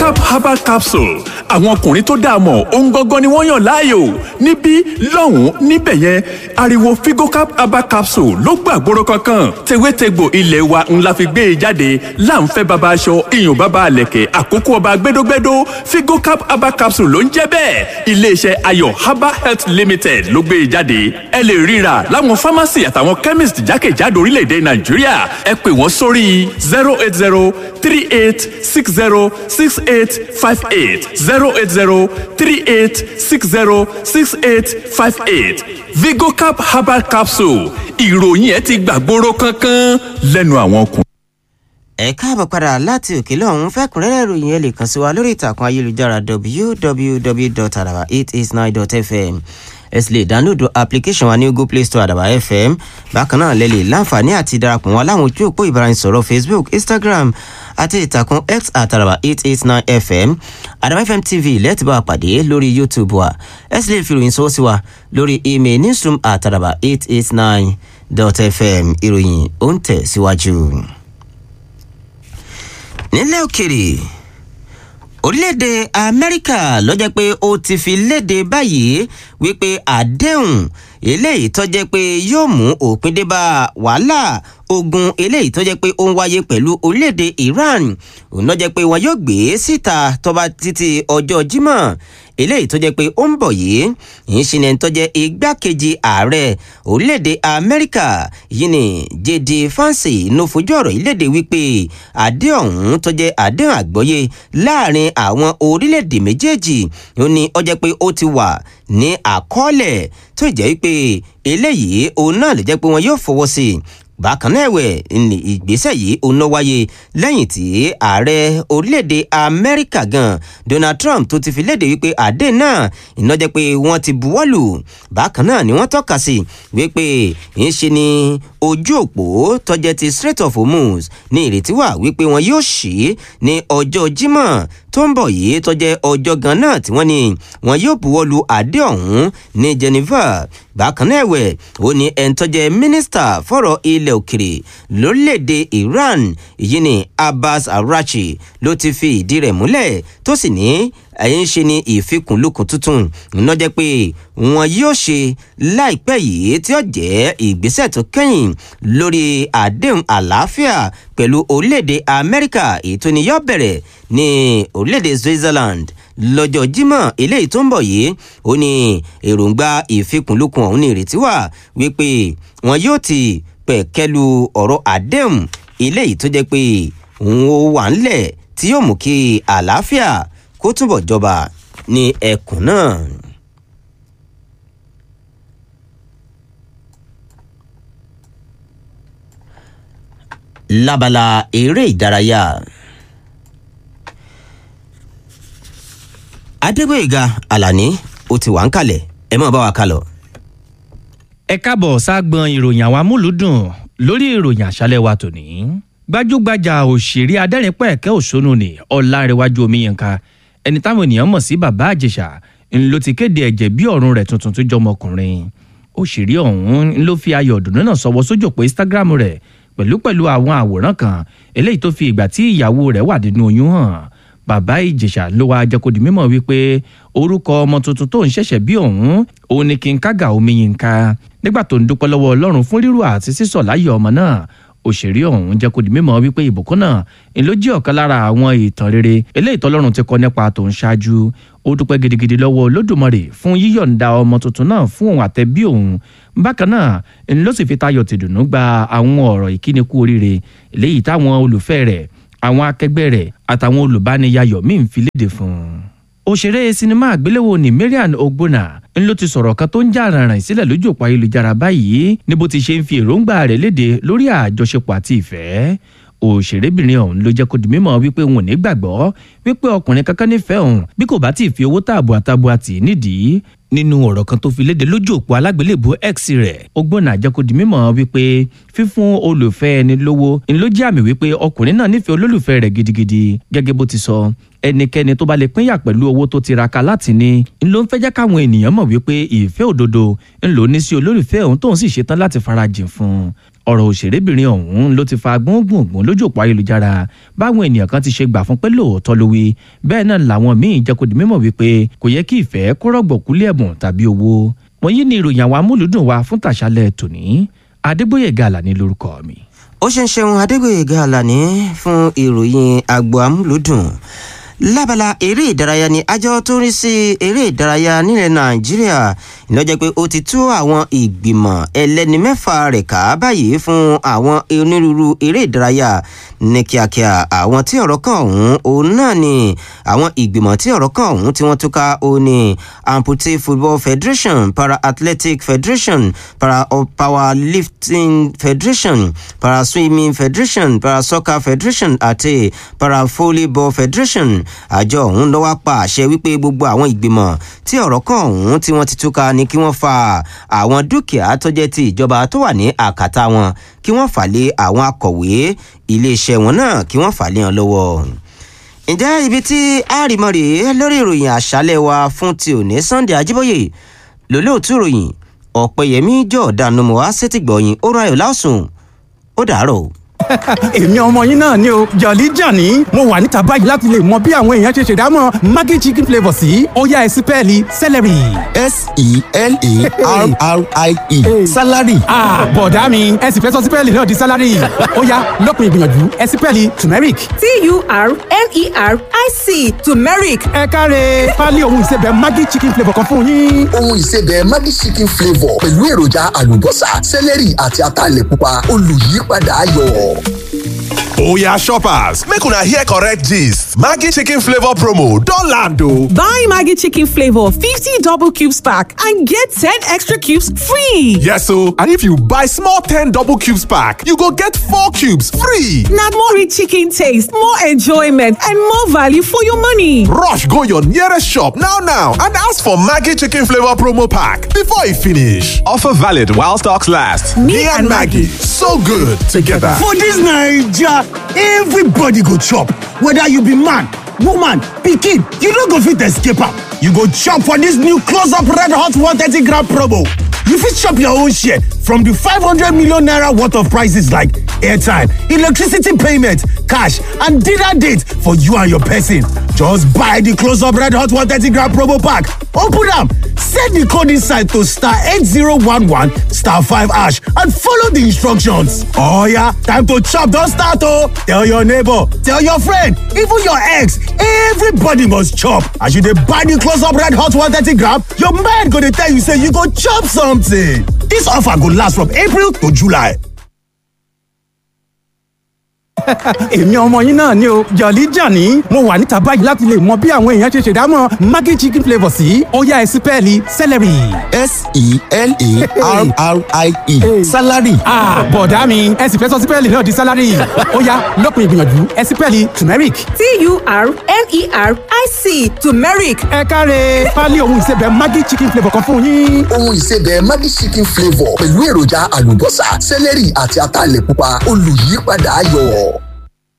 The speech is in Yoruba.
vigocap herbal capsule àwọn ọkùnrin tó dáa mọ̀ ohun gangan ni wọ́n yàn láàyò níbí lọ́hùn-ún níbẹ̀ yẹn ariwo vigocap herbal capsule ló gbàgbóró kankan tewétegbò ilé wa ńlá fi gbé e jáde láǹfẹ́ baba aṣọ iyùn baba àlẹ̀kẹ̀ àkókò ọba gbẹdógbẹdó vigocap herbal capsule ló ń jẹ́ bẹ́ẹ̀ iléeṣẹ́ ayọ̀ herbal health limited ló gbé e jáde ẹ lè ríra láwọn pharmacy àtàwọn chemist jákèjádò orílẹ̀-èdè nàìjíríà ẹ pè wọ́n sórí zero eight zero three eight six zero six eight five eight zero eight zero three eight six zero six eight five eight vigocap herbal capsule ìròyìn ẹ ti gbàgbóró kankan lẹ́nu àwọn ọkùnrin. ẹ káàbọ̀ padà láti òkè lọ́hún fẹ́kùnrẹ́rẹ́ ìròyìn ẹ lè kàn sí wa lórí ìtàkùn ayélujára www.araba889.fm ẹ sì lè dánlódù application wa ní google play store àdàbà fm bákan náà lè lè láǹfààní àti darapọ̀ wọn láwọn ojú òpó ìbáraẹnisọ̀rọ̀ facebook instagram àti ìtàkùn x àtàràbà eight eight nine fm àdàbà fm tv lẹ́ẹ̀tì bá wa pàdé lórí youtube wa ẹ sì lè fi ìròyìn sọ́wọ́ sí wa lórí email newsroom àtàràbà eight eight nine dot fm ìròyìn ó ń tẹ̀ síwájú. nílẹ̀ òkèrè orílẹ̀-èdè amẹ́ríkà ló jẹ́ pé ó ti fi léde báyìí wípé àdéhùn eléyìí tó jẹ́ pé yóò mú òpin dé bá wàhálà ogun eléyìí tó jẹ́ pé ó ń wáyé pẹ̀lú orílẹ̀-èdè iran òun ló jẹ́ pé wọn yóò gbé síta tó bá títí ọjọ́ jímọ̀ eléyìí tó jẹ́ pé ó ń bọ̀ yìí yìí ṣe ni tó jẹ́ igbákejì ààrẹ orílẹ̀-èdè amẹ́ríkà yìí ni jd fancy ló fojú ọ̀rọ̀ yìí léde wípé àdéhùn ọ̀hún tó jẹ́ àdéhùn àgbọ́yé láàrin àwọn orílẹ̀-èdè méjèèjì ó ní ó jẹ́ pé ó ti wà ní àkọọ́lẹ̀ tó jẹ́ pé eléyìí òun náà lè jẹ́ pé wọn yóò fọwọ́ sí i bákan náà ẹ̀wẹ̀ ní ìgbésẹ̀ yìí ó ná wáyé lẹ́yìn tí ààrẹ orílẹ̀-èdè amẹ́ríkà gan donald trump tó ti fi léde wípé àdé náà iná jẹ́ pé wọ́n ti buwọ́lù bákan náà ni wọ́n tọ́ka sí wípé ń ṣe ni ojú òpó tọ́jẹ́ ti strait of hormuz ní ìrètí wà wípé wọn yóò ṣí ní ọjọ́ jímọ̀ tó ń bọ̀ yìí tọ́jẹ́ ọjọ́ gan náà tí wọ́n ní wọn yóò buwọ́lù àdé ọ̀hún ní geneva bákan náà ẹ̀wẹ̀ ó ní ẹni tọ́jẹ́ mínísítà fọ̀rọ̀ ilẹ̀ òkèrè lórílẹ̀‐èdè iran yìí ni abbas arachi ló ti fi ìdí rẹ̀ múlẹ̀ tó sì ní ẹ̀yìn ṣe ni ìfikùnlukùn tuntun iná jẹ́ pé wọn yóò ṣe láìpẹ́ yìí tí ó jẹ́ ìgbésẹ̀ tó kẹ́yìn lórí àdéhùn àlàáfíà pẹ̀lú orílẹ̀‐èdè amẹ́ríkà èyí tó ní yọ bẹ̀rẹ̀ ní orílẹ̀‐èdè switzerland lọ́jọ́ jímọ̀ eléyìí tó ń bọ̀ yìí ó ní èròǹgbà ìfikùnlukùn ọ̀hún ní ìrètí wà wípé wọn yóò ti pẹ̀kẹ́lu ọ̀rọ̀ àdéhùn eléyìí tó jẹ́ pé òun ó wà ńlẹ̀ tí yóò mú kí àlàáfíà kó túbọ̀ jọba ní ẹkùn náà. lábala eré ìdárayá adégbèga alani ó ti wà ń kalẹ̀ ẹ mọ̀ bá wa kálọ̀. ẹ káàbọ̀ ságbọn ìròyìn àwọn amúlùdùn lórí ìròyìn àṣálẹ̀ wa tòní. gbajúgbajà òṣèré adẹ́rìnpẹ̀kẹ́ òṣónú ni ọ̀làrẹ̀wájú omiyànká ẹni táwọn ènìyàn mọ̀ sí bàbá àjèṣà ń ló ti kéde ẹ̀jẹ̀ bí ọ̀run rẹ̀ tuntun tó jọmọ ọkùnrin. òṣèré ọ̀hún ń ló fi ayọ̀ ọ̀dùnnú náà sọwọ́ sójú òpó instagram rẹ̀ pẹ̀lú pẹ̀lú àwọn àwòrán kan eléyìí tó fi ìgbà tí ìyàwó rẹ̀ wà nínú oyún hàn bàbá ìjèṣà ló wá jẹ́ kó di mímọ̀ wípé orúkọ ọmọ tuntun tó ń ṣẹ̀ṣẹ̀ bí òun òun ni kí n kága omi yín ká nígbà tó ń dúpẹ́ lọ́wọ́ ọlọ́run fún rírú àti sísọ̀ láyé ọmọ náà òṣèré ọ̀hún jẹ́ kó di mímọ̀ wípé ìbùkún náà ń ló jẹ́ ọ̀kan lára àwọn ìtàn rere eléyìí tọ́lọ́run ti kọ nípa tó ń ṣáájú ó dúpẹ́ gidigidi lọ́wọ́ olódùmarè fún yíyọ̀ǹda ọmọ tuntun náà fún òun àtẹ̀bí òun bákan náà ń ló sì fi tayọ̀ tìdùnnú gba àwọn ọ̀rọ̀ ìkíni kú oríire eléyìí táwọn olùfẹ́ rẹ̀ àwọn akẹgbẹ́ rẹ̀ àtàwọn olùbániyayọ̀ míì ń fi léde fún un. òṣèré sinimá àgbéléwò ní marian ogbonna ń ló ti sọ̀rọ̀ kan tó ń jà ràrìn sílẹ̀ lójú òpó ayélujára báyìí ní bó ti ṣe ń fi èròǹgbà rẹ̀ léde lórí àjọṣepọ̀ àti ìfẹ́ òṣèrébìnrin ọ̀hún ló jẹ́ kó di mímọ́ wípé òun ò ní gbàgbọ́ wípé ọkùnrin kankan nífẹ̀ẹ́ òun bí kò bá tí ì fi owó tààbù àtàbù àtì nídìí nínú ọ̀rọ̀ kan tó fi léde lójú òpó alágbélébùú x rẹ̀ ogbonna jẹ́ kó di mímọ́ wípé fífún olùfẹ́ ẹni lówó ń ló jẹ́ àmì wípé ọkùnrin náà nífẹ̀ẹ́ olólùfẹ́ rẹ̀ gidigidi gẹ́gẹ́ bó ti sọ ẹnikẹ́ni tó bá lè pínyà pẹ̀lú owó tó tiraka láti ní ń ló ń fẹ́ jẹ́ káwọn ènìyàn mọ̀ wípé ìfẹ́ òdodo ń lò ní sí olólùfẹ́ òun tóun sì ṣetán láti farajìn fún un ọ̀rọ̀ òṣèrébìnrin ọ̀hún ló ti fa gbóngbòngbòn lójú òpó ayélujára báwọn ènìyàn kan ti ṣe gbà fún pé lóòótọ́ ló wí bẹ́ẹ̀ náà làwọn míín jẹ́ kó di mímọ̀ wípé kò yẹ kí ìfẹ́ kó rọ̀gbọ̀kúlé ẹ̀bùn tàbí owó wọ̀nyí ni ìròyìn àwọn amúlùdùn wa fún tàṣálẹ̀ tòní adégbòyèga àlàní lórúkọ mi. ó ṣe ń ṣeun adégbòyèga àlàní fún ìròyìn agbo amúlùdùn lábala eré ìdárayá ni àjọ tó ń rí sí eré ìdárayá nílẹ̀ nàìjíríà ìlọ́jẹ́ pé ó ti tú àwọn ìgbìmọ̀ ẹlẹ́ni mẹ́fà rẹ̀ ká báyìí fún àwọn onírúurú eré ìdárayá ní kíákíá àwọn tí ọ̀rọ̀ kan ọ̀hún òun náà ni àwọn ìgbìmọ̀ tí ọ̀rọ̀ kan ọ̀hún tí wọ́n túká ó ní amputee football federation para athletic federation para powerlifting federation para swimming federation para soccer federation àti para volleyball federation àjọ ọ̀hún ló wá pa àṣẹ wípé gbogbo àwọn ìgbìmọ̀ tí ọ̀rọ̀ kan ọ̀hún tí wọ́n ti túká ni kí wọ́n fa àwọn dúkìá tó jẹ́ ti ìjọba tó wà ní àkàtà wọn kí wọ́n fà lé àwọn akọ̀wé iléeṣẹ́ wọn náà kí wọ́n fà lé wọn lọ́wọ́. ǹjẹ́ ibi tí àrìmọ́ rèé lórí ìròyìn àṣálẹ̀ wa fún ti òní sunday ajíbóyè lólóòtú ìròyìn ọ̀pẹ̀yẹmí jọ̀ọ́dánù mọ́ wá sétìgbọ̀yìn ó ráyọ̀ láòsùn ó dàárọ̀ èmi ọmọ yín náà ni o jọ̀lí jàní mo wà níta báyìí láti lè mọ bí àwọn èèyàn ṣe ṣèdámọ̀ maggi chicken flavour sí ó yá ẹ sí pẹ́ẹ́lí celery. s-e-l-a-r-r-i-e salary. bọ̀dá mi ẹ sì fẹ́ sọ sí pẹ́ẹ́lì náà di salary ó yá lópin ìgbìyànjú ẹ sí pẹ́ẹ́lì turmeric. t-u-r-m-e-r-i-c turmeric ẹ káre pálí ohun ìsebẹ̀ maggi chicken flavour kan fún yín. ohun ìsebẹ̀ maggi chicken flavour pẹ̀lú èròjà àlùbọ́sà celery àti ataalẹ̀ pupa olùyípadà ayọ̀. Oya shoppers, make una hear correct gist. Maggi chicken flavor promo don land o. buy maggi chicken flavour 50 double cubes pack and get 10 extra cubes free Yes o, and if you buy small 10 double cubes pack, you go get 4 cubes free. na more rich chicken taste more enjoyment and more value for your money Rush go your nearest shop now now and ask for Maggi chicken flavor promo pack before e finish. Offer valid while stocks last. Me, and Maggie, so good together. For dis Naija, everybody go chop, whether you be man, woman, pikin, you no go fit escape am. You go chop for dis new close up red hot 130 gram promo. You fit chop your own share from di 500 million naira worth of prices like airtime, electricity payment, cash and dinner date for you and your person. Just buy di close up red hot 130 gram promo pack, open am, set di code inside to star 8011 star 5 hash and follow di instructions. Oh yeah, time to chop don start oh! Tell your neighbor, tell your friend, even your ex, everybody must chop. As you dey buy di close up red hot 130 gram, your mind go dey tell you say you go chop something. Dis offer go last from April to July. èmi ọmọ yín náà ni o jọ̀lí jàní mo wà níta báyìí láti lè mọ bí àwọn èèyàn ṣe ṣèdámọ̀ maggi chicken flavour sí ó yá ẹ sí pẹ́ẹ́lì celery. s-e-l-a-r-r-i-e salary. bọ̀dá mi ẹ sì fẹ́ sọ sí pẹ́ẹ́lì náà di salary ó yá lópin ìgbìyànjú ẹ sí pẹ́ẹ́lì turmeric. t-u-r-m-e-r-i-c turmeric ẹ káre pálí ohun ìsebẹ̀ maggi chicken flavour kan fún yín. ohun ìsebẹ̀ maggi chicken flavour pẹ̀lú èròjà àlùbọ́sà celery àti ataalẹ̀ pupa olùyípadà ayọ̀.